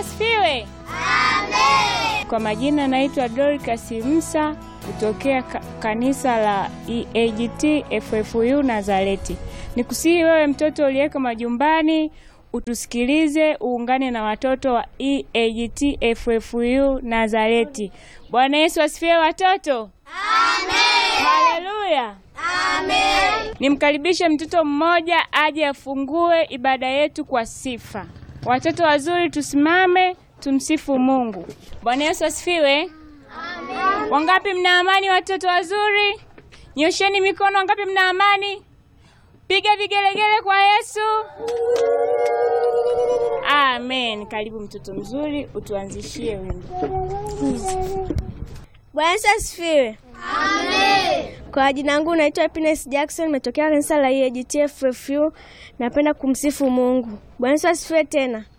asifiwe. Kwa majina naitwa Dorcas Msa kutokea ka kanisa la EAGT FFU Nazareti. Nikusihi wewe mtoto uliyeko majumbani utusikilize, uungane na watoto wa EAGT FFU Nazareti. Bwana Yesu asifiwe watoto. Amen. Haleluya. Amen. Nimkaribishe mtoto mmoja aje afungue ibada yetu kwa sifa. Watoto wazuri tusimame tumsifu Mungu. Bwana Yesu asifiwe. Amen. Wangapi mna amani watoto wazuri? Nyosheni mikono wangapi mna amani? Piga vigelegele kwa Yesu. Amen. Karibu mtoto mzuri, utuanzishie wimbo. Bwana Yesu asifiwe. Amen. Kwa jina langu naitwa Happiness Jackson, nimetokea kanisa la EAGT FFU. Napenda kumsifu Mungu. Bwana Yesu asifiwe tena.